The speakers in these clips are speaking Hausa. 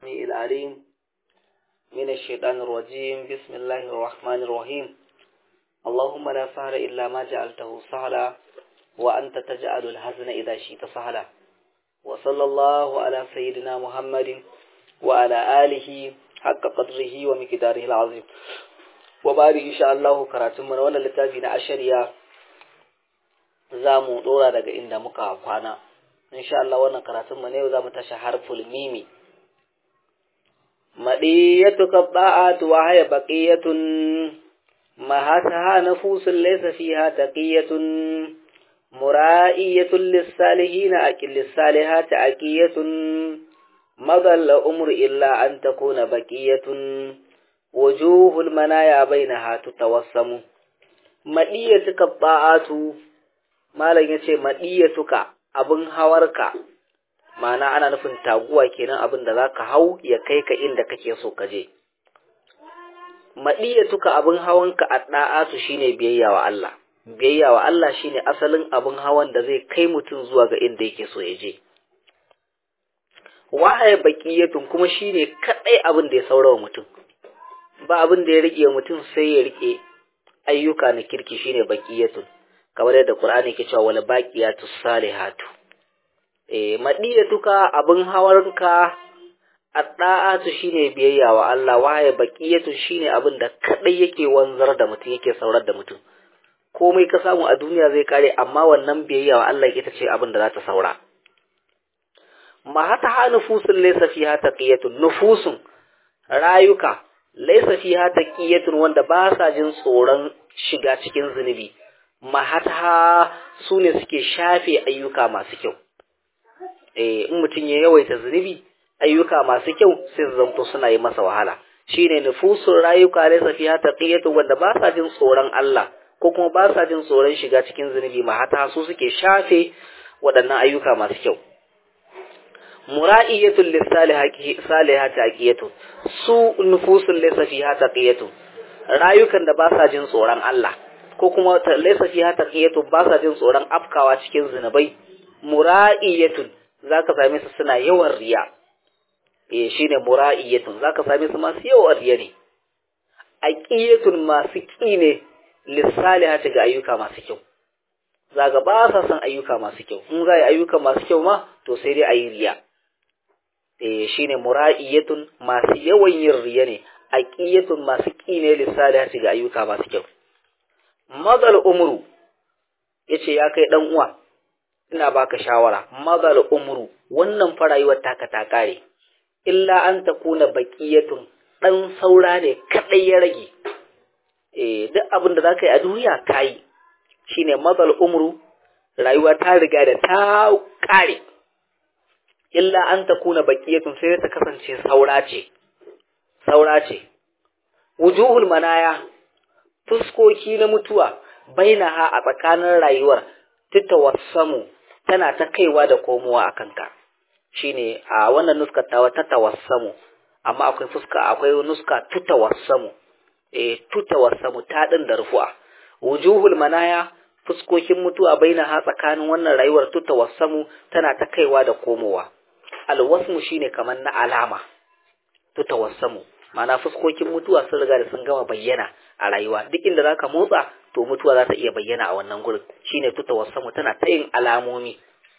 السميع العليم من الشيطان الرجيم بسم الله الرحمن الرحيم اللهم لا سهل إلا ما جعلته سهلا وأنت تجعل الحزن إذا شئت سهلا وصلى الله على سيدنا محمد وعلى آله حق قدره ومقداره العظيم وبعد إن شاء الله كراتم من وانا لتابين عشرية زامو دورا daga inda muka kwana insha Allah wannan karatun mu ne za mu tashi harful mimi madiyatu qabba'atu wa haya baqiyatun ma hataha nafusun laysa fiha taqiyatun mura'iyatun lis-salihin aqil lis-salihati aqiyatun madalla umru illa an takuna baqiyatun wujuhul manaya bainaha tutawassamu madiyatu qabba'atu malam yace madiyatuka abin hawarka ma'ana ana nufin taguwa kenan abin da zaka hau ya kai ka inda kake so ka je madiyatuka abin hawanka a da'atu shine biyayya wa Allah biyayya wa Allah shine asalin abin hawan da zai kai mutum zuwa ga inda yake so ya je wahaya baqiyatun kuma shine kadai abin da ya saurawa mutum ba abin da ya rike mutum sai ya rike ayyuka na kirki shine baqiyatun kamar yadda Qur'ani ke cewa wal baqiyatu salihatu eh madiyatuka abin hawarka adda'atu shine biyayya wa Allah waye baqiyatu shine abin da kadai yake wanzar da mutum yake saurar da mutum komai ka samu a duniya zai kare amma wannan biyayya wa Allah ita ce abin da za ta saura ma hata ha nufusun laysa fiha taqiyatun nufusun rayuka laysa fiha taqiyatun wanda ba sa jin tsoron shiga cikin zunubi mahata su ne suke shafe ayyuka masu kyau eh in mutum ya yawaita zunubi ayyuka masu kyau sai su zanto suna yi masa wahala shine nufusun rayuka ne safiya taqiyatu wanda ba sa jin tsoron Allah ko kuma ba sa jin tsoron shiga cikin zunubi mahata su suke shafe waɗannan ayyuka masu kyau mura'iyatul lisalihati aqiyatu su nufusun laysa fiha taqiyatu rayukan da ba sa jin tsoron Allah ko kuma laisa fiha taqiyatu ba sa jin tsoron afkawa cikin zinubai mura'iyatun zaka same su suna yawan riya eh shine mura'iyatun zaka same su masu yawan riya ne aqiyatun masu ki ne lisalihati ga ayyuka masu kyau zaka ba sa son ayyuka masu kyau in za ayyuka masu kyau ma to sai dai ayi riya eh shine mura'iyatun masu yawan yin riya ne aqiyatun masu ki ne lisalihati ga ayyuka masu kyau mazal umru yace ya kai dan uwa ina baka shawara mazal umru wannan farayuwar taka ta kare illa an takuna baqiyatun dan saura ne kadai ya rage eh duk abin da zaka yi a duniya kai shine mazal umru rayuwa ta riga da ta kare illa an takuna baqiyatun sai ta kasance saura ce saura ce wujuhul manaya fuskoki na mutuwa bainaha a tsakanin rayuwar tutawassamu tana ta kaiwa da komowa a kanka shine a wannan nuskar tawa ta tawassamu amma akwai fuska akwai nuska tutawassamu eh tutawassamu ta din da rufu'a wujuhul manaya fuskokin mutuwa bainaha tsakanin wannan rayuwar tutawassamu tana ta kaiwa da komowa alwasmu shine kamar na alama tutawassamu ma'ana fuskokin mutuwa sun riga da sun gama bayyana a rayuwa duk inda zaka motsa to mutuwa za ta iya bayyana a wannan gurin shine tuta wasamu tana ta yin alamomi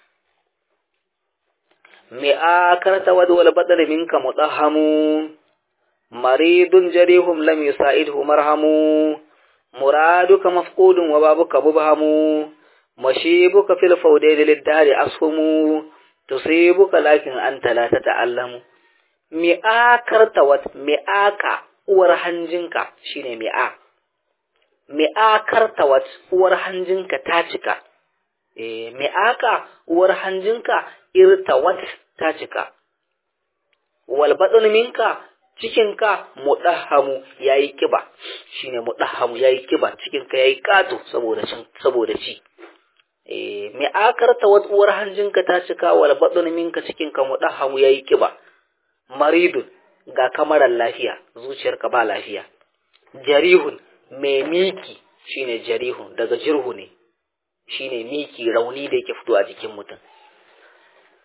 me akarta wad wal badal minka mudahamu maridun jarihum lam yusaidhu marhamu muraduka mafqudun wa babuka mubhamu mashibuka fil fawdail lid-dari ashumu tusibuka lakin anta la tata'allamu mi'akar tawat mi'aka uwar hanjinka shine mi'a mi'akar tawat uwar hanjinka ta cika eh mi'aka uwar hanjinka irtawat ta cika wal badun minka cikinka mudahamu yayi kiba shine mudahamu yayi kiba cikinka yayi kato saboda cin saboda ci eh mi'akar tawat uwar hanjinka ta cika wal badun minka cikinka mudahamu yayi kiba maridun ga kamarar lafiya zuciyarka ba lafiya jarihun mai miki shine jarihun daga jirhu ne shine miki rauni da yake fito a jikin mutum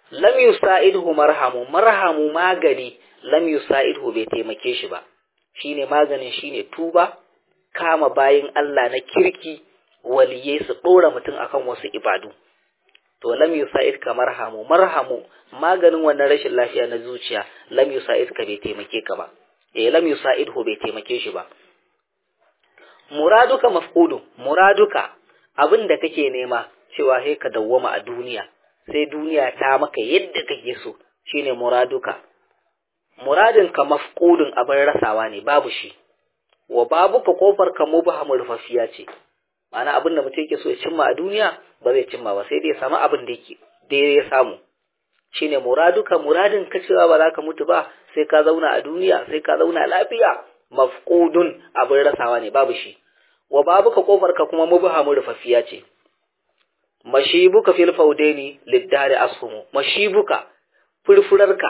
lam yusa'idhu marhamu marhamu magani lam yusa'idhu bai taimake shi ba shine maganin shine tuba kama bayin Allah na kirki waliye su dora mutum akan wasu ibadu to lam yusa'id ka marhamu marhamu maganin wannan rashin lafiya na zuciya lam yusa'id ka bai taimake ka ba eh lam yusa'idhu bai taimake shi ba muraduka maf'ulu muraduka abin da kake nema cewa sai ka dawwama a duniya sai duniya ta maka yadda kake so shine muraduka muradin ka mafqudun abin rasawa ne babu shi wa babu ka kofar ka mubhamul rufafiya ce ma'ana abin da mutum yake so ya cimma a duniya ba zai cimma ba sai dai ya samu abin da yake da ya samu shine muraduka muradin ka cewa ba za ka mutu ba sai ka zauna a duniya sai ka zauna lafiya mafqudun abin rasawa ne babu shi wa babu ka kofar ka kuma mubhamul rufafiya ce mashibuka fil faudaini liddari ashumu mashibuka furfurarka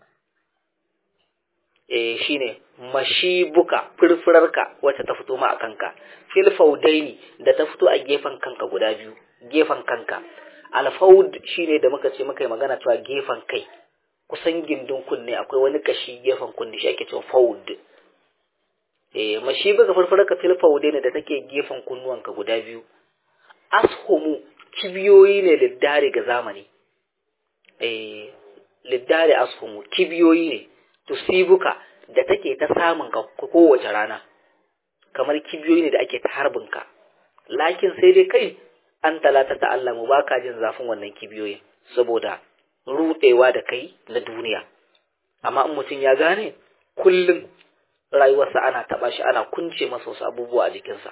eh shine mashibuka furfurarka wacce ta fito ma a kanka fil faudaini da ta fito a gefen kanka guda biyu gefen kanka alfaud shine da muka ce muka yi magana cewa gefen kai kusan gindin kunne akwai wani kashi gefen kunne shi ake cewa faud eh mashibuka furfurarka fil faudaini da take gefen kunnuwanka guda biyu ashumu kibiyoyi ne liddare ga zamani eh liddare ashumu kibiyoyi ne tusibuka da take ta samun ka kowace rana kamar kibiyoyi ne da ake ta harbin ka lakin sai dai kai an talata ta Allah mu baka jin zafin wannan kibiyoyin saboda rudewa da kai na duniya amma in mutum ya gane kullum rayuwarsa ana taba shi ana kunce masa wasu abubuwa a jikinsa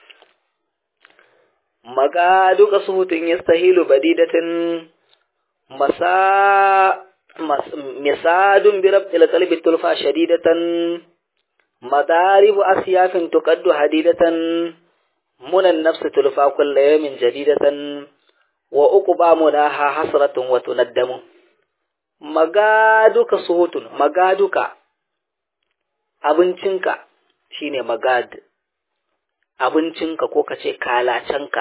magaduka suhutun yastahilu badidatin masa misadun bi rabtil qalbi tulfa shadidatan madaribu asyafin tuqaddu hadidatan munan nafs tulfa kullu yawmin jadidatan wa uqba munaha hasratun wa tunaddamu magaduka suhutun magaduka abincinka shine magad abincinka ko kace kalacenka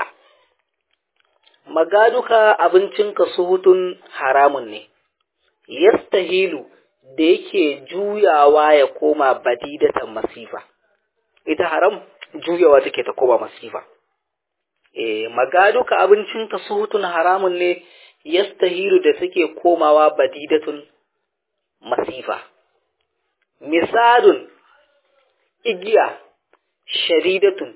magaduka abincinka suhutun haramun ne yastahilu da yake juyawa ya koma badidatan masifa ita haram juyawa take ta koma masifa eh magaduka abincinka suhutun haramun ne yastahilu da take komawa badidatun masifa misadun igiya sharidatun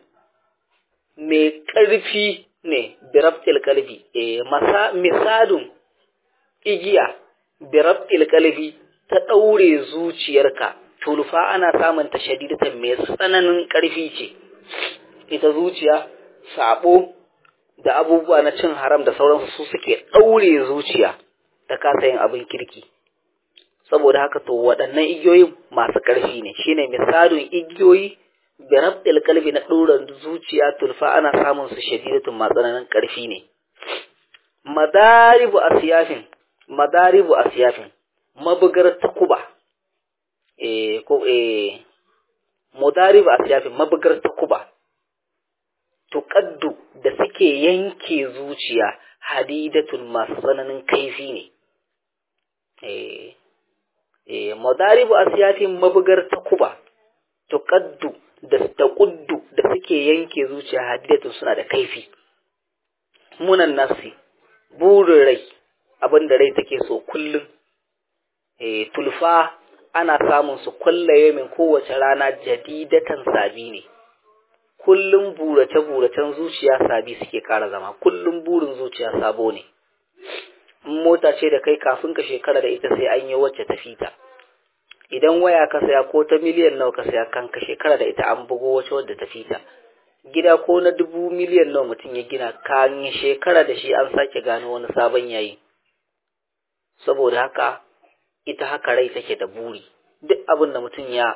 mai ƙarfi ne birabtil kalbi eh masa misadun igiya birabtil kalbi ta ɗaure zuciyarka tulfa ana samun ta shadidatan mai tsananin ƙarfi ce ita zuciya sabo da abubuwa na cin haram da sauransu su suke ɗaure zuciya ta kasa yin abin kirki saboda haka to waɗannan igiyoyin masu ƙarfi ne shine misalin igiyoyi da rabdil kalbi na ɗoran zuciya tulfa ana samun su shadidatun matsananin ƙarfi ne madaribu asiyafin madaribu asiyafin mabugar takuba eh ko eh madaribu asiyafin mabugar takuba tuqaddu da suke yanke zuciya hadidatun masu tsananin kaifi ne eh eh madaribu asiyafin mabugar takuba tuqaddu da taquddu da suke yanke zuciya hadidatun suna da kaifi munan nafsi burin rai abinda rai take so kullum eh tulfa ana samun su kullaye min kowace rana jadidatan sabi ne kullum burace-buracen zuciya sabi suke ƙara zama kullum burin zuciya sabo ne mota ce da kai kafin ka shekara da ita sai an yi wacce ta fita idan waya ka saya ko ta miliyan nawa ka saya kan ka shekara da ita an bugo wacce wadda ta fita gida ko na dubu miliyan nawa mutum ya gina kan shekara da shi an sake gano wani sabon yayi saboda haka ita haka rai take da buri duk abin da mutum ya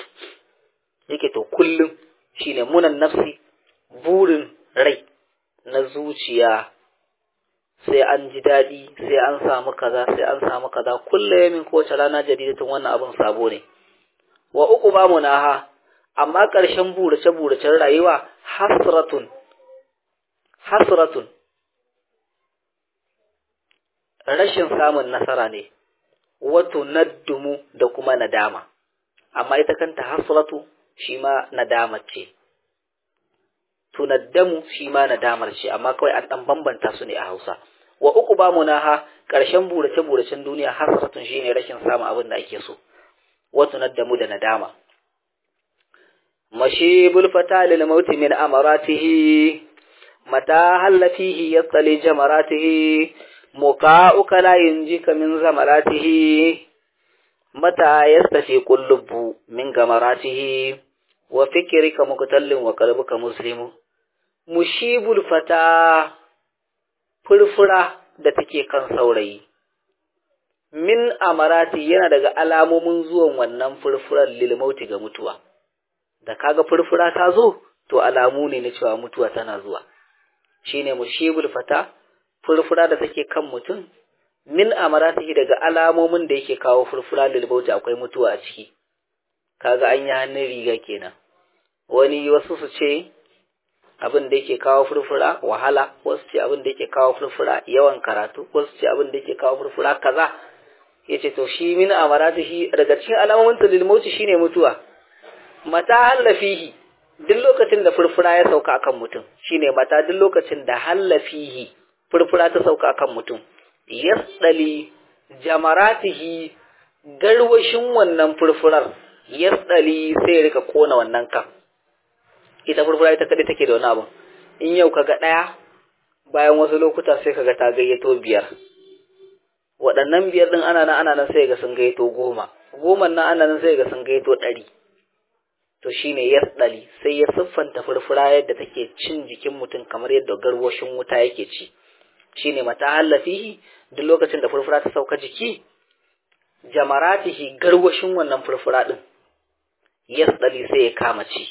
yake to kullum shine munan nafsi burin rai na zuciya sai an ji daɗi sai an samu kaza sai an samu kaza kulle yamin kowace rana jadidatun wannan abin sabo ne wa uku ba munaha amma ƙarshen burace buracen rayuwa hasratun hasratun rashin samun nasara ne wato naddumu da kuma nadama amma ita kanta hasratu shi ma nadamar ce tunaddamu shi ma nadamar ce amma kawai an dan bambanta su ne a Hausa wa uku ba munaha karshen burace buracen duniya hasratun shine rashin samun abin da ake so wa tunaddamu da nadama mashibul fata lil mauti min amaratihi mata halla fihi yattali jamaratihi muqa'uka la yunjika min zamaratihi mata yastafi qullubu min gamaratihi wa fikrika muqtallin wa qalbuka muslimu mushibul fata furfura da take kan saurayi min amarati yana daga alamomin zuwan wannan furfurar lil mauti ga mutuwa da kaga furfura ta zo to alamu ne na cewa mutuwa tana zuwa shine mushibul fata furfura da take kan mutum min amaratihi daga alamomin da yake kawo furfura lilbauti akwai mutuwa a ciki kaga an yi hannun riga kenan wani wasu su ce abin da yake kawo furfura wahala wasu ce abin da yake kawo furfura yawan karatu wasu ce abin da yake kawo furfura kaza yace to shi min amaratihi daga cikin alamomin lilmauti shine mutuwa mata hallafihi duk lokacin da furfura ya sauka akan mutum shine mata duk lokacin da hallafihi furfura ta sauka akan mutum yasdali jamaratihi garwashin wannan furfurar yasdali sai ya rika kona wannan kan ita furfura ita kadai take da wani abu in yau kaga daya bayan wasu lokuta sai kaga ta gayyato biyar waɗannan biyar din ana nan ana nan sai ga sun gayyato goma goman nan ana nan sai ga sun gayyato ɗari to shine yasdali sai ya siffanta furfura yadda take cin jikin mutum kamar yadda garwashin wuta yake ci shine mata hallafihi duk lokacin da furfura ta sauka jiki jamaratihi garwashin wannan furfura din yasdali sai ya kama ci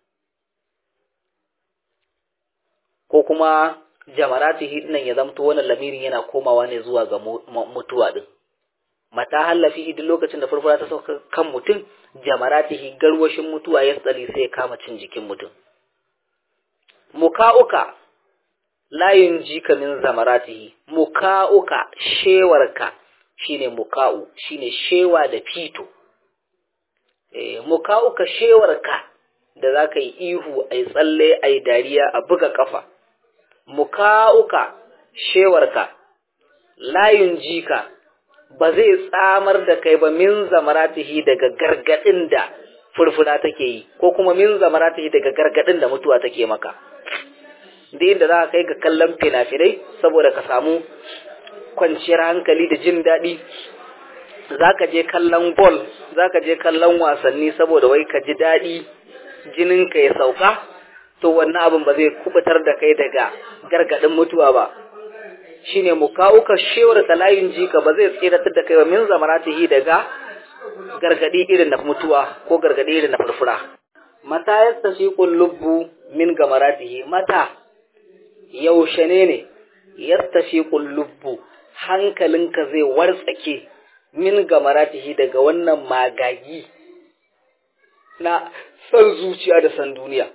ko kuma jamaratihi dinnan ya zamto wannan lamirin yana komawa ne zuwa ga mutuwa din mata hallafi duk lokacin da furfura ta sauka kan mutum jamaratihi garwashin mutuwa ya tsali sai ya kama cin jikin mutum muka'uka layin jika min zamaratihi muka'uka shewarka shine muka'u shine shewa da fito eh muka'uka shewarka da zaka yi ihu ai tsalle ai dariya a buga kafa muka'uka shewarka layin jika ba zai tsamar da kai ba min zamaratihi daga gargadin da furfura take yi ko kuma min zamaratihi daga gargadin da mutuwa take maka da inda za ka kai ga kallon fina-finai saboda ka samu kwanciyar hankali da jin daɗi za ka je kallon bol za ka je kallon wasanni saboda wai ka ji daɗi jininka ya sauka to wannan abin ba zai kubutar da kai daga gargadin mutuwa ba shine mu kawo ka shewar talayin jika ba zai tsiratar da kai ba min zamaratihi daga gargadi irin na mutuwa ko gargadi irin na furfura mata yastashiqul lubbu min gamaratihi mata yaushe ne ne yastashiqul lubbu hankalinka zai wartsake min gamaratihi daga wannan magagi na san zuciya da san duniya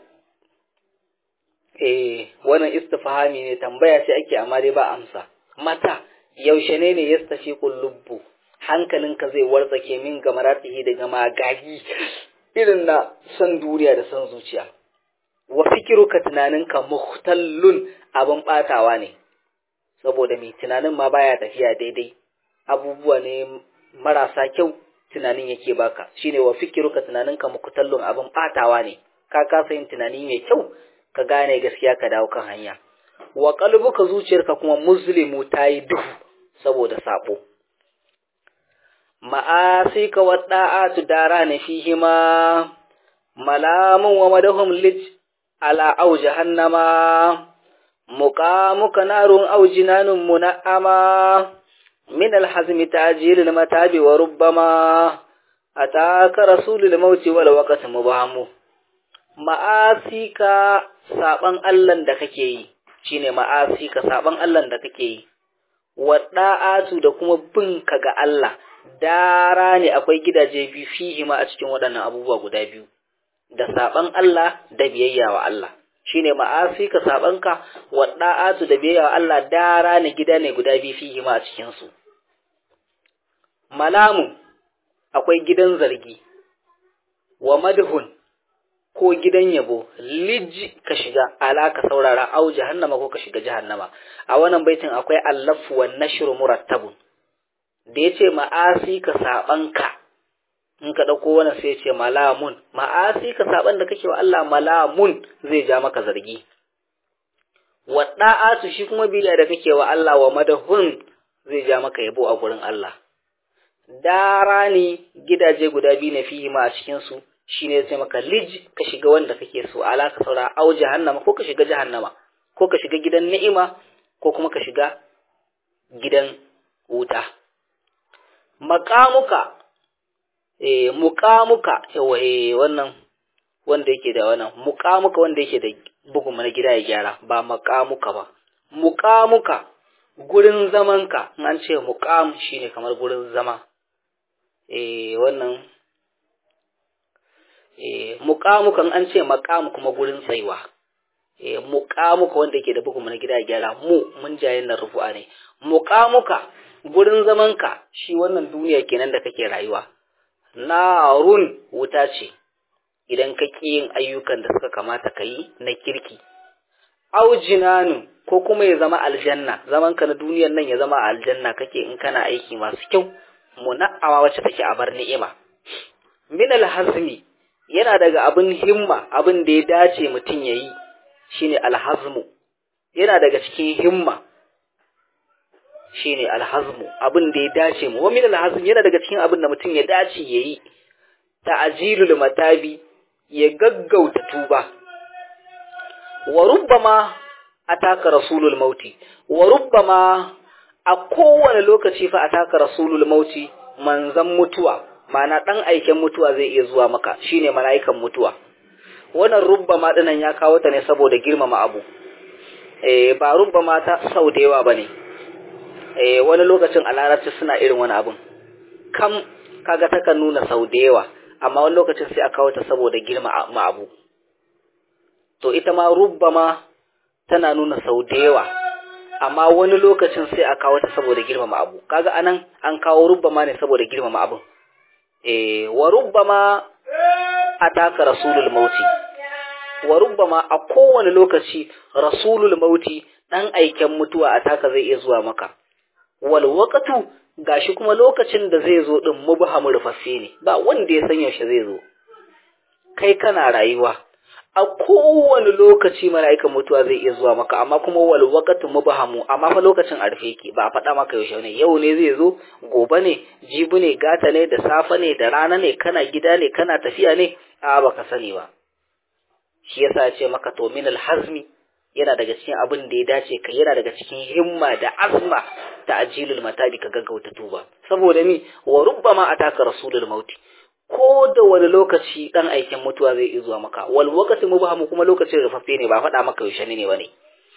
eh wannan istifhami ne tambaya ce ake amma dai ba amsa mata yaushe ne ne yastashiqul lubbu hankalinka zai wartsake min gamaratihi daga magagi irin na san duniya da san zuciya wa fikiruka tunaninka muhtallun abin batawa ne saboda mai tunanin ma baya tafiya daidai abubuwa ne marasa kyau tunanin yake baka shine wa fikiruka tunaninka muhtallun abin batawa ne ka kasa yin tunani mai kyau ka gane gaskiya ka dawo kan hanya wa qalbuka zuciyarka kuma muslimu tayi duhu saboda sabo ma'asika wa da'atu darani fihima malamun wa madahum lij ala au jahannama muqamuka narun au jinanun muna'ama min alhazmi ta'jil almatabi wa rubbama ataka rasulul mauti wal waqt mubahamu ma'asika saban Allah da kake yi shine ma'asika saban Allah da kake yi wa da'atu da kuma bin ka ga Allah dara ne akwai gidaje biyu fihi ma a cikin waɗannan abubuwa guda biyu da saban Allah da biyayya wa Allah shine ma'asi ka sabanka wa da'atu da biyayya wa Allah dara ne gida ne guda biyu fihi ma a cikin su malamun akwai gidan zargi wa madhun ko gidan yabo lij ka shiga ala ka saurara au jahannama ko ka shiga jahannama a wannan baitin akwai allafu wan nashru murattabun da yace ma'asi ka saban ka in ka dauko wannan sai yace malamun ma'asi ka saban da kake wa Allah malamun zai ja maka zargi wa da'atu shi kuma biya da kake wa Allah wa madahun zai ja maka yabo a gurin Allah dara ne gidaje guda biyu na fihi ma a cikin su shine sai maka lij ka shiga wanda kake so ala ka saura au jahannama ko ka shiga jahannama ko ka shiga gidan ni'ima ko kuma ka shiga gidan wuta maqamuka eh muqamuka yawa eh wannan wanda yake da wannan muqamuka wanda yake da bugun mana gida ya gyara ba maqamuka ba muqamuka gurin zamanka an ce muqam shine kamar gurin zama eh wannan muƙamukan an ce maƙamu kuma gurin tsayuwa muƙamuka wanda yake da bugun na gida gyara mu mun jayen na rufu'a ne muƙamuka gurin zamanka shi wannan duniya kenan da kake rayuwa narun wuta ce idan ka ƙi yin ayyukan da suka kamata ka yi na kirki aujinanu ko kuma ya zama aljanna zamanka na duniyan nan ya zama aljanna kake in kana aiki masu kyau muna'awa wacce take a bar ni'ima min alhazmi yana daga abin himma abin da ya dace mutum ya yi shine alhazmu yana daga cikin himma shine alhazmu abin da ya dace mu wa min alhazm yana daga cikin abin da mutum ya dace ya yi ta'jilul matabi ya gaggauta tuba wa rubbama ataka rasulul mauti wa rubbama a kowane lokaci fa ataka rasulul mauti manzan mutuwa ma'ana ɗan aiken mutuwa zai iya zuwa maka shine mala'ikan mutuwa wannan rubba ma dinan ya kawo ta ne saboda girmama abu eh ba rubba ma ta sau da yawa bane eh wani lokacin a larabci suna irin wani abun kam kaga takan nuna sau da yawa amma wani lokacin sai a kawo ta saboda girmama abu to ita ma rubba ma tana nuna sau da yawa amma wani lokacin sai a kawo ta saboda girmama abu kaga anan an kawo rubba ma ne saboda girmama abun eh wa rubbama ataka rasulul mauti wa rubbama a kowane lokaci rasulul mauti dan aiken mutuwa ataka zai iya zuwa maka wal waqtu gashi kuma lokacin da zai zo din mubhamu rufaffe ne ba wanda ya san yaushe zai zo kai kana rayuwa a kowane lokaci mala'ikan mutuwa zai iya zuwa maka amma kuma wal waqtu mubhamu amma fa lokacin a rufe yake ba a faɗa maka yaushe ne yau ne zai zo gobe ne jibi ne gata ne da safe ne da rana ne kana gida ne kana tafiya ne a baka sani ba shi yasa ya ce maka to min hazmi yana daga cikin abin da ya dace ka yana daga cikin himma da azma ta ajilul matabi ka gaggauta tuba saboda mi wa rubbama ataka rasulul mauti ko da wani lokaci dan aikin mutuwa zai iya zuwa maka wal waqti mubhamu kuma lokacin rufaffe ne ba faɗa maka yaushe ne bane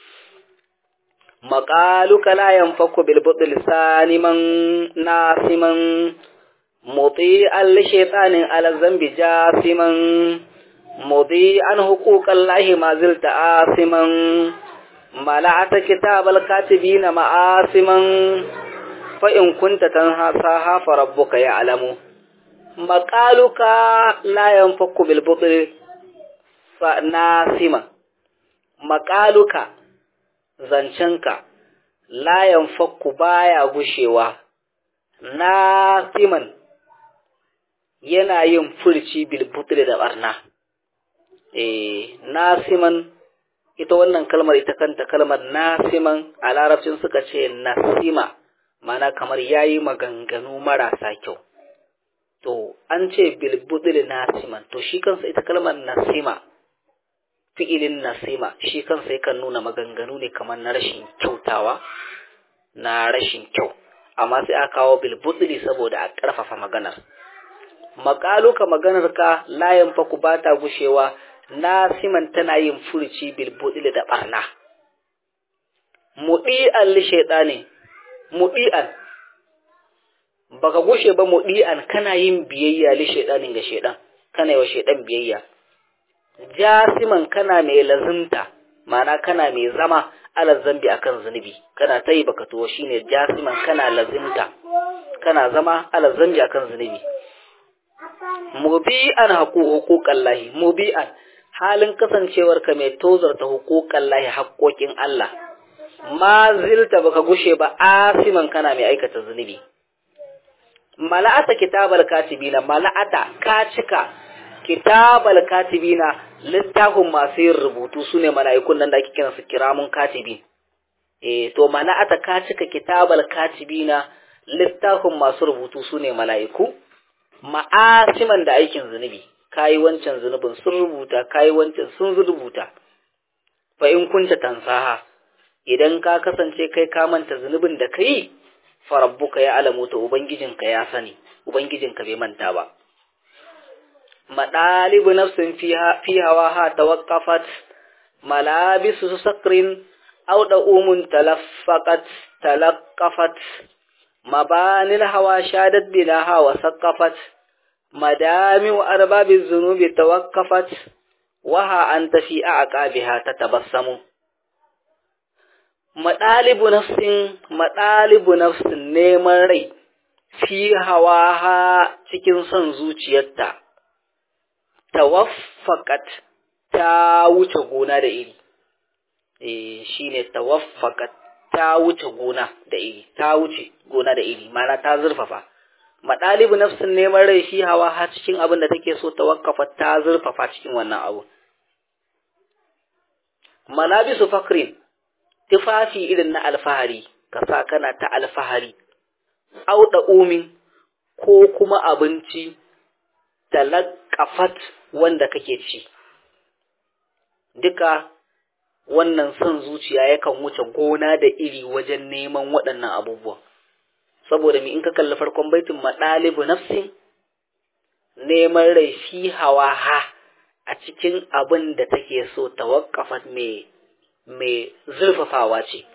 maqaluka la yanfaku bil budl saniman nasiman muti al shaytanin ala zambi jasiman mudi an huquqallahi ma zilta asiman mala'ata kitabal katibina ma'asiman fa in kunta tanhasaha fa rabbuka ya'lamu maƙaluka layan fakku bilbuɗi nasima maƙaluka zancenka layan fakku baya gushewa nasiman yana yin furci bilbuɗi da ɓarna eh nasiman ita wannan kalmar ita kanta kalmar nasiman a larabcin suka ce nasima mana kamar yayi maganganu marasa kyau to an ce bilbudil nasiman to shi kansa ita kalmar nasima fi'ilin nasima shi kansa yakan nuna maganganu ne kamar na rashin kyautawa na rashin kyau amma sai aka kawo bilbudili saboda a ƙarfafa maganar maƙaluka maganar ka layan faku ba ta gushewa nasiman tana yin furuci bilbudili da ɓarna muɗi'an li shaiɗani muɗi'an baka gushe ba mudi'an kana yin biyayya li shaydanin ga shaydan kana yi wa shaydan biyayya jasiman kana mai lazimta ma'ana kana mai zama ala zambi akan zunubi kana tayi baka to shine jasiman kana lazimta kana zama ala zambi akan zunubi mubi'an huquqan lahi mubi'an halin kasancewar ka mai tozarta huquqan lahi haƙoƙin Allah ma zilta baka gushe ba asiman kana mai aikata zunubi mala'ata kitabal katibina mala'ata ka cika kitabal katibina littafin masu yin rubutu sune mala'ikun nan da ake kiransu kiramun katibin eh to mala'ata ka cika kitabal katibina littafin masu rubutu sune mala'iku ma'asiman da aikin zunubi kayi wancan zunubin sun rubuta kayi wancan sun rubuta fa in kunta tansaha idan ka kasance kai ka manta zunubin da kai farabbuka ya alamu ta ubangijinka ya sani ubangijinka bai manta ba madalibu nafsin fi hawa ha tawaqqafat malabisu sakrin aw da umun talaffaqat talaqqafat mabanil hawa shadat binaha wa saqqafat madami wa arbabiz zunubi tawaqqafat waha anta fi aqabiha tatabassamu maɗalibu nafsin maɗalibu nafsin neman rai fi hawa cikin son zuciyarta tawaffakat ta wuce gona da iri eh shine tawaffakat ta wuce gona da iri ta wuce gona da iri mana ta zurfafa maɗalibu nafsin neman rai fi hawa ha cikin abin da take so tawakkafa ta zurfafa cikin wannan abu malabisu fakrin tufafi irin na alfahari ka sa kana ta alfahari auda umin ko kuma abinci talakafat wanda kake ci duka wannan son zuciya yakan wuce gona da iri wajen neman waɗannan abubuwan saboda mi in ka kalli farkon baitin maɗalibu nafsin neman rai fi hawa ha a cikin abin da take so tawakkafat mai mai zurfafawa ce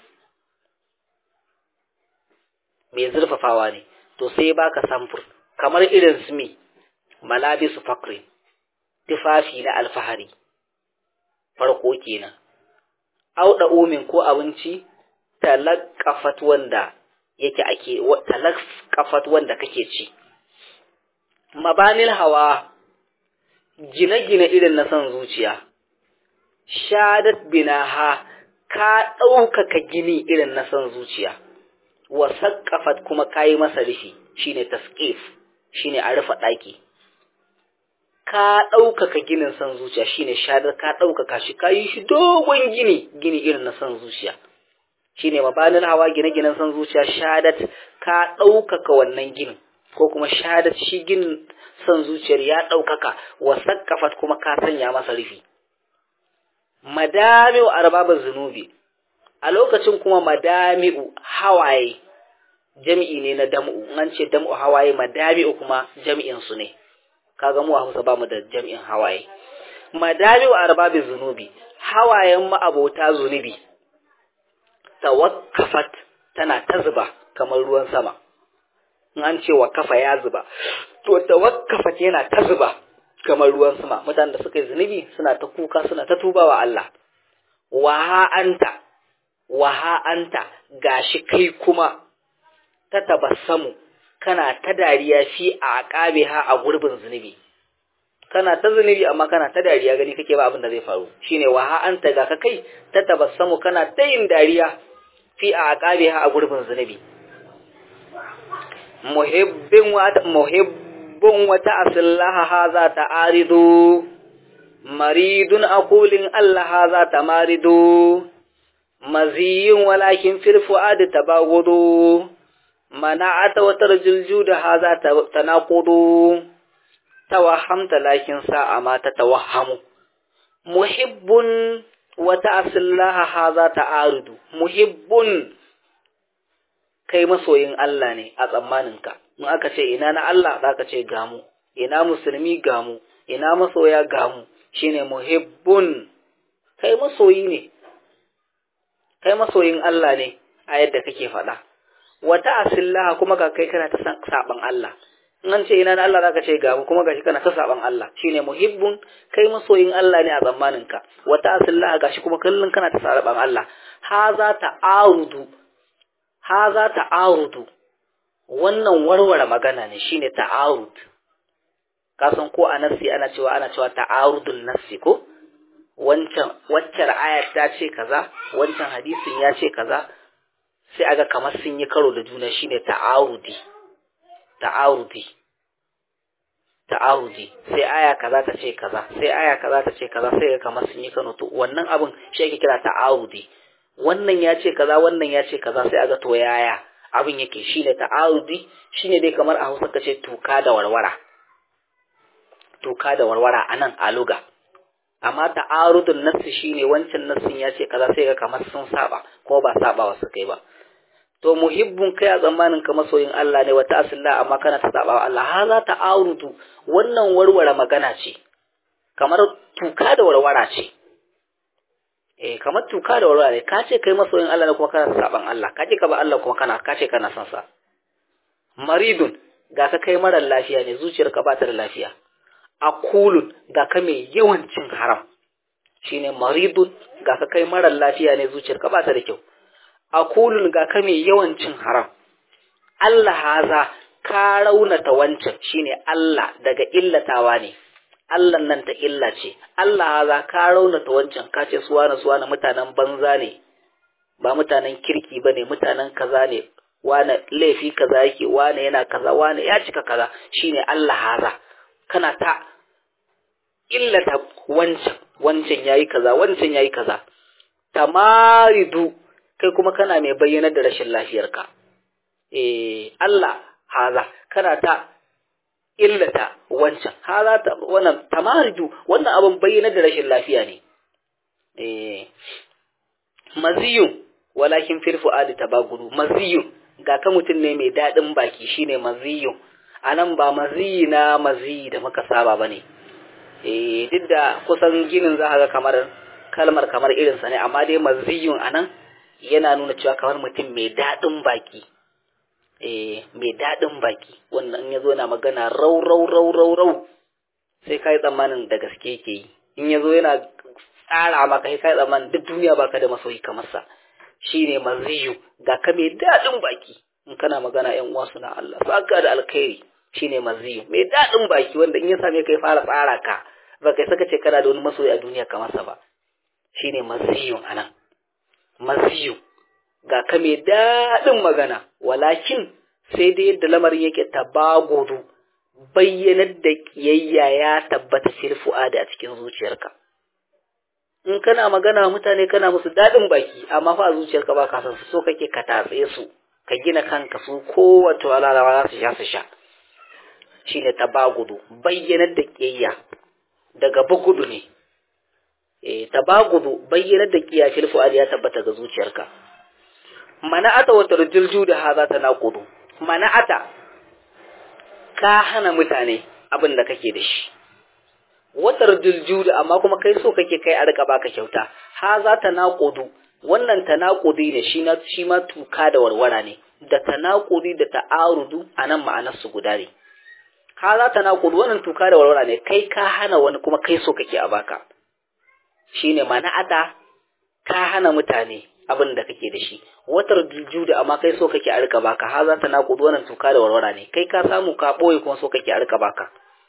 mai zurfafawa ne to sai baka samfur kamar irin su me malabisu fakri tufafi na alfahari farko kenan auda umin ko abinci talaqqafat wanda yake ake talaqqafat wanda kake ci mabanil hawa gine-gine irin na son zuciya shadat binaha ka ɗaukaka gini irin na son zuciya wa saƙafat kuma kayi masa rufi shine tasqif shine a rufe ɗaki ka ɗaukaka ginin son zuciya shine shadar ka ɗaukaka shi ka yi shi dogon gini gini irin na son zuciya shine mabanin hawa gine-ginen son zuciya shadat ka ɗaukaka wannan ginin ko kuma shadat shi ginin son zuciyar ya ɗaukaka wa saƙafat kuma ka sanya masa rufi madami'u arbabin zunubi a lokacin kuma madami'u hawaye jami'i ne na dam'u an ce dam'u hawaye madami'u kuma jami'in su ne kaga mu a Hausa ba mu da jami'in hawaye madami'u arbabin zunubi hawayen ma'abota zunubi tawakkafat tana ta zuba kamar ruwan sama in an ce wakafa ya zuba to tawakkafat yana ta zuba kamar ruwan sama mutanen da suka yi zunubi suna ta kuka suna ta tuba wa Allah waha anta waha anta gashi kai kuma ta tabassamu kana ta dariya fi a aqabiha a gurbin zunubi kana ta zunubi amma kana ta dariya gani kake ba abin da zai faru shine waha anta ga ka kai ta tabassamu kana ta yin dariya fi a aqabiha a gurbin zunubi muhibbin wa muhibb bun wata asillaha haza ta arido, maridun akulin Allah haza ta marido, maziyin walakin firfu'adi ta bagudu, mana'ata watar jilju da haza ta naƙudu, tawahamta lakin sa'a ma ta tawahamu. Muhibbun wata asillaha haza ta arido, muhibbun kai masoyin Allah ne a tsammaninka. in aka ce ina na Allah za ka ce gamu ina musulmi gamu ina masoya gamu shine muhibbun kai masoyi ne kai masoyin Allah ne a yadda kake faɗa wata asillaha kuma ga kai kana ta saban Allah in an ce ina na Allah za ka ce gamu kuma gashi kana ta saban Allah shine muhibbun kai masoyin Allah ne a zamanin ka wata asillaha gashi kuma kullun kana ta saban Allah ha za ta arudu ha za ta arudu wannan warware magana ne shine ta'arud ka san ko a nassi ana cewa ana cewa ta'arudul nassi ko wancan waccar ayat ta ce kaza wancan hadisin ya ce kaza sai aga kamar sun yi karo da juna shine ta'arudi ta'arudi ta'arudi sai aya kaza ta ce kaza sai aya kaza ta ce kaza sai ga kamar sun yi kano to wannan abin shi ake kira ta'arudi wannan ya ce kaza wannan ya ce kaza sai aga to yaya abin yake shine ta'arudi shine dai kamar a Hausa kace tuka da warwara tuka da warwara anan a luga amma ta'arudun nassi shine wancan nassin ya ce kaza sai ga kamar sun saba ko ba sabawa su kai ba to muhibbun kai a tsammanin ka masoyin Allah ne wata asilla amma kana ta saba wa Allah haza ta'arudu wannan warware magana ce kamar tuka da warwara ce eh kamar tuka da warwara ne ka ce kai masoyin Allah ne kuma kana saban Allah ka ce ka ba Allah kuma kana ka ce kana son sa maridun ga ka kai marar lafiya ne zuciyarka ba ta da lafiya akulun ga ka mai yawan cin haram shine maridun ga ka kai marar lafiya ne zuciyarka ba ta da kyau akulun ga ka mai yawan cin haram Allah haza ka raunata wancan shine Allah daga illatawa ne Allah nan ta illa ce Allah haza ka raunata wancan ka ce suwana suwana mutanen banza ne ba mutanen kirki ba ne mutanen kaza ne wane laifi kaza yake wane yana kaza wane ya cika kaza shine Allah haza kana ta illata wancan wancan yayi kaza wancan yayi kaza tamaridu kai kuma kana mai bayyana da rashin lafiyarka eh Allah haza kana ta illata wancan haza ta wannan tamaridu wannan abin bayyana da rashin lafiya ne eh maziyun walakin fil fuadi tabagudu maziyun ga ka mutum ne mai dadin baki shine maziyun anan ba maziyi na maziyi da muka saba bane eh duk da kusan ginin za ga kamar kalmar kamar irinsa ne amma dai maziyun anan yana nuna cewa kamar mutum mai daɗin baki eh mai daɗin baki wannan ya zo na magana rau rau rau rau rau sai ka yi tsammanin da gaske yake yi in ya zo yana tsara maka sai ka yi tsammanin duk duniya baka da masoyi kamar sa shine maziyu ga ka mai daɗin baki in kana magana yan uwa suna Allah saka da alkhairi shine maziyu mai daɗin baki wanda in ya same ka ya fara tsara ka ba kai saka ce kana da wani masoyi a duniya kamar sa ba shine maziyun anan maziyu ga ka mai daɗin magana walakin sai dai yadda lamarin yake tabagudu bayyanar da kiyayya ya tabbata fil fu'ada a cikin zuciyarka in kana magana mutane kana musu daɗin baki amma fa a zuciyarka ba ka san su so kake ka tatse su ka gina kanka su kowace walalawa za su sha su sha shine tabagudu bayyanar da kiyayya daga bugudu ne eh tabagudu bayyanar da kiyaya fil fu'ada ya tabbata ga zuciyarka mana'ata wa tarjilju da haza tanaqudu mana'ata ka hana mutane abin da kake da shi watar juljuda amma kuma kai so kake kai a rika baka kyauta ha za ta naƙudu wannan tanakudi ne shi na shi ma tuka da warwara ne da tanakudi da ta'arudu anan ma'anar su guda ne ha za ta naƙudu wannan tuka da warwara ne kai ka hana wani kuma kai so kake a baka shine mana'ata ka hana mutane abin da kake da shi watar juljuda amma kai so kake a rika baka ha za ta naƙudu wannan tuka da warwara ne kai ka samu ka boye kuma so kake a rika baka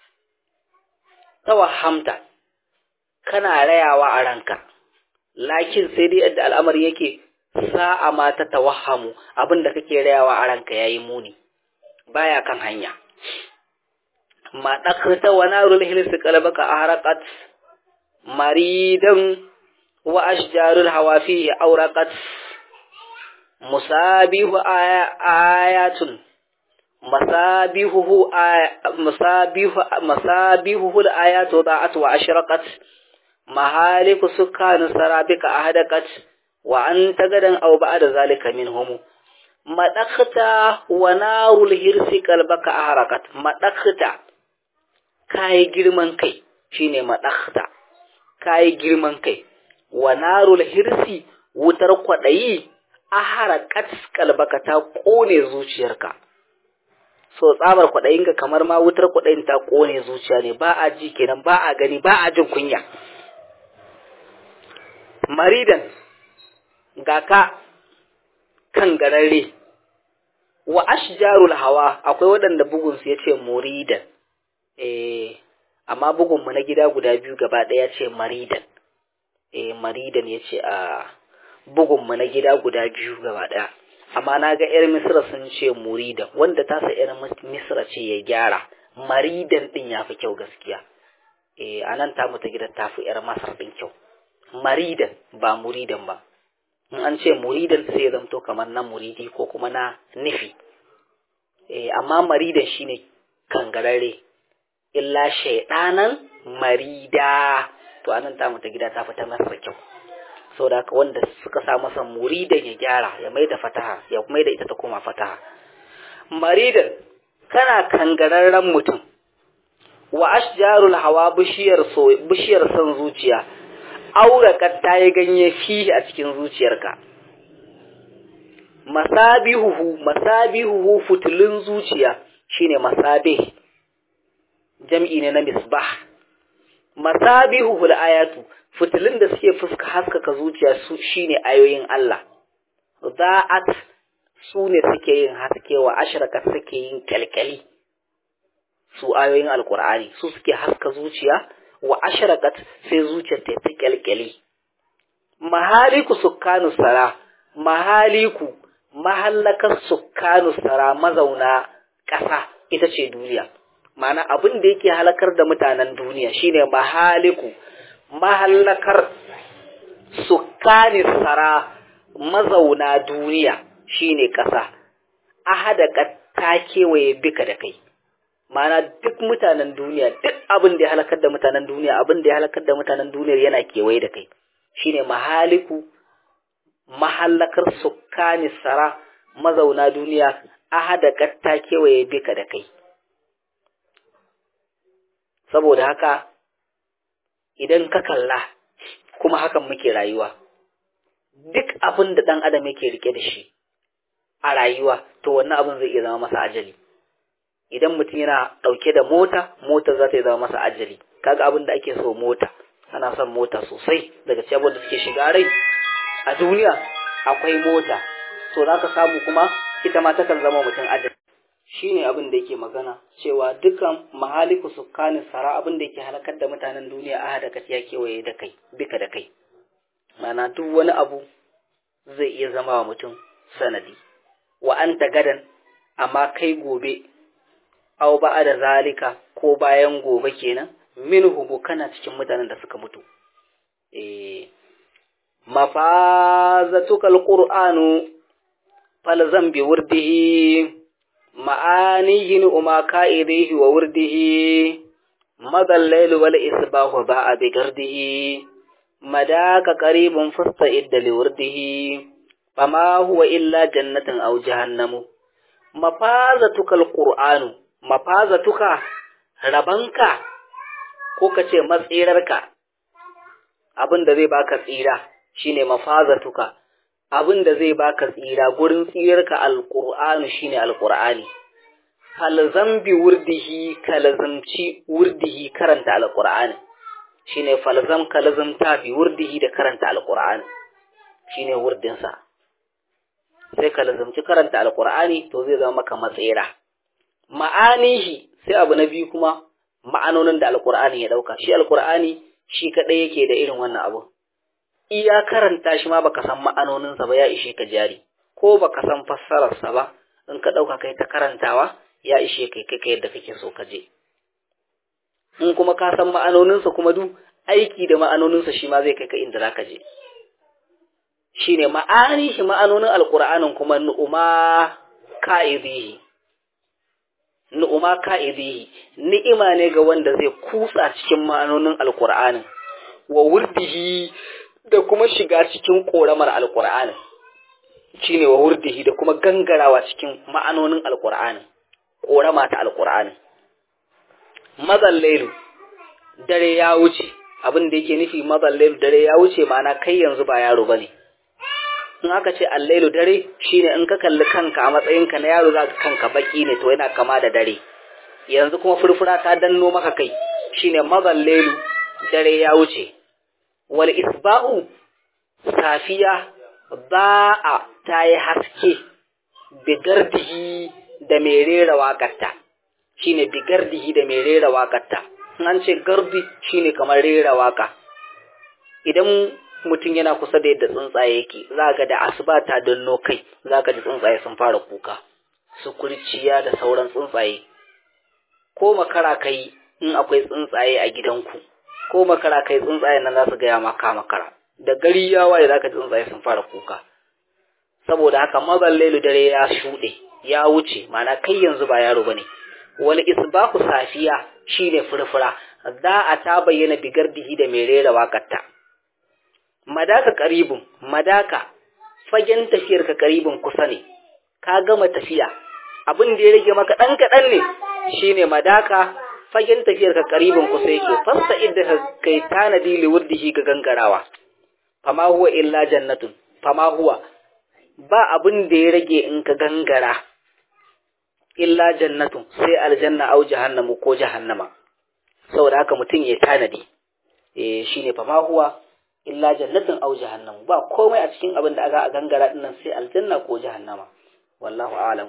tawahamta kana rayawa a ranka lakin sai dai yadda al'amari yake sa'a ma ta tawahamu abinda kake rayawa a ranka yayi muni baya kan hanya ma dakhta wa narul hilsi qalbaka ahraqat maridan wa ashjarul hawafi awraqat musabihu ayatun masabihuhu masabihu masabihuhu al-ayatu da'at wa ashraqat mahaliku sukkan sarabika ahadaqat wa anta gadan aw ba'da zalika minhum madakhta wa narul hirsi qalbaka ahraqat madakhta kai girman kai shine madakhta kai girman kai wa narul hirsi wutar kwadayi ahraqat qalbaka ta kone zuciyarka so tsabar kwaɗayinka kamar ma wutar kwaɗayin ta ƙone zuciya ne ba a ji kenan ba a gani ba a jin kunya maridan ga ka kan gararre wa ashjarul hawa akwai waɗanda bugun su yace muridan eh amma bugun mu na gida guda biyu gaba ɗaya ce maridan eh maridan yace a bugun mu na gida guda biyu gaba ɗaya amma na ga yar misra sun ce muridan wanda ta sa yar misra ce ya gyara maridan din ya fi kyau gaskiya eh anan ta mutu gidan ta fi yar masar din kyau maridan ba muridan ba in an ce muridan sai ya zamto kamar na muridi ko kuma na nufi eh amma maridan shine kangararre illa shaidanan marida to anan ta mutu gida ta fita masa kyau saboda haka wanda suka sa masa muridan ya gyara ya maida fataha ya maida ita ta koma fataha maridan kana kangararren mutum wa ashjarul hawa bishiyar so bishiyar san zuciya auraka ta yi ganye fihi a cikin zuciyarka masabihuhu masabihuhu futulun zuciya shine masabih jam'i ne na misbah masabihuhu ayatu futulun da suke fuska haskaka zuciya su shine ayoyin Allah za'at su ne suke yin haske wa ashraka suke yin kalkali su ayoyin alkur'ani su suke haska zuciya wa ashraqat sai zuciyar ta ta kyalkyali mahaliku sukkanu sara mahaliku mahallakar sukkanu sara mazauna ƙasa ita ce duniya ma'ana abin da yake halakar da mutanen duniya shine mahaliku mahallakar sukkani sara mazauna duniya shine ƙasa ahada ta kewaye bika da kai Ma'ana duk mutanen duniya duk abin da ya halakar da mutanen duniya abin da ya halakar da mutanen duniyar yana kewaye da kai shine mahaliku mahallakar sukkani sara mazauna duniya ahada katta kewaye bika da kai saboda haka idan ka kalla kuma hakan muke rayuwa duk abin da ɗan adam yake rike da shi a rayuwa to wannan abin zai iya zama masa ajali idan mutum yana ɗauke da mota mota za ta yi zama masa ajali kaga abin da ake so mota ana son mota sosai daga cikin da suke shiga rai a duniya akwai mota to za ka samu kuma ita ma takan zama mutum ajali shine abin da yake magana cewa dukan mahaliku sukkanin sara abin da yake halakar da mutanen duniya a hada ya kewaye da kai bika da kai mana duk wani abu zai iya zama wa mutum sanadi wa anta gadan amma kai gobe aw ba da zalika ko bayan gobe kenan minhu kana cikin mutanen da suka mutu eh mafazatuka alqur'anu falzam bi wurdihi ma'anihi umma ka'idihi wa wurdihi madal layl wal isbahu ba'a bi gardihi madaka qaribun fasta'id li wurdihi fama huwa illa jannatin aw jahannamu mafazatuka alqur'anu mafazatuka rabanka ko ka ce matsirarka abin da zai baka tsira shine mafazatuka abin da zai baka tsira gurin tsirarka alqur'anu shine alqur'ani falzam bi wurdihi kalzamci wurdihi karanta alqur'ani shine falzam kalzamta bi wurdihi da karanta alqur'ani shine wurdinsa sai kalzamci karanta alqur'ani to zai zama maka matsira ma'anihi sai abu na biyu kuma ma'anonin da alkur'ani ya dauka shi alkur'ani shi kadai yake da irin wannan abu iya karanta shi ma baka san ma'anoninsa ba ya ishe ka jari ko baka san fassararsa ba in ka dauka kai ta karantawa ya ishe kai kai yadda kake so ka je in kuma ka san ma'anoninsa kuma duk aiki da ma'anoninsa shi ma zai kai ka inda zaka je shine ma'ani shi ma'anonin alkur'anin kuma nu'uma ka'idihi nu'uma ka'idihi ni'ima ne ga wanda zai kutsa cikin ma'anonin alkur'anin wa wurdihi da kuma shiga cikin koramar alkur'anin shine wa wurdihi da kuma gangarawa cikin ma'anonin alkur'anin korama ta alkur'anin mazal lailu dare ya wuce abin da yake nufi mazal lailu dare ya wuce ma'ana kai yanzu ba yaro bane in aka ce allailu dare shine in ka kalli kanka a matsayinka na yaro za ka kanka baki ne to yana kama da dare yanzu kuma furfura ta danno maka kai shine mazallailu dare ya wuce wal isba'u safiya ba'a ta yi haske bigardihi da mai rera waƙarta shine bigardihi da mai rera waƙarta an ce gardi shine kamar rera waƙa idan mutum yana kusa da yadda tsuntsaye yake za ga da asuba ta danno kai za ka ji tsuntsaye sun fara kuka su kurciya da sauran tsuntsaye ko makara kai in akwai tsuntsaye a gidanku ko makara kai tsuntsaye nan za su gaya maka makara da gari ya waye za ka ji tsuntsaye sun fara kuka saboda haka mazan lailu dare ya shuɗe ya wuce mana kai yanzu ba yaro bane wal isbahu safiya shine furfura za a ta bayyana bigardihi da mai rera waƙarta madaka karibun madaka fagen tafiyar ka karibun kusa ne ka gama tafiya abin da ya rage maka ɗan kaɗan ne shine madaka fagen tafiyar ka karibun kusa yake fasta idda ka kai tanadi liwurdihi ga gangarawa fama huwa illa jannatun fama huwa ba abin da ya rage in ka gangara illa jannatun sai aljanna au jahannamu ko jahannama saboda haka mutum ya tanadi eh shine fama huwa illa jannatin aw jahannam ba komai a cikin abin da aka gangara dinnan sai aljanna ko jahannama wallahu a'lam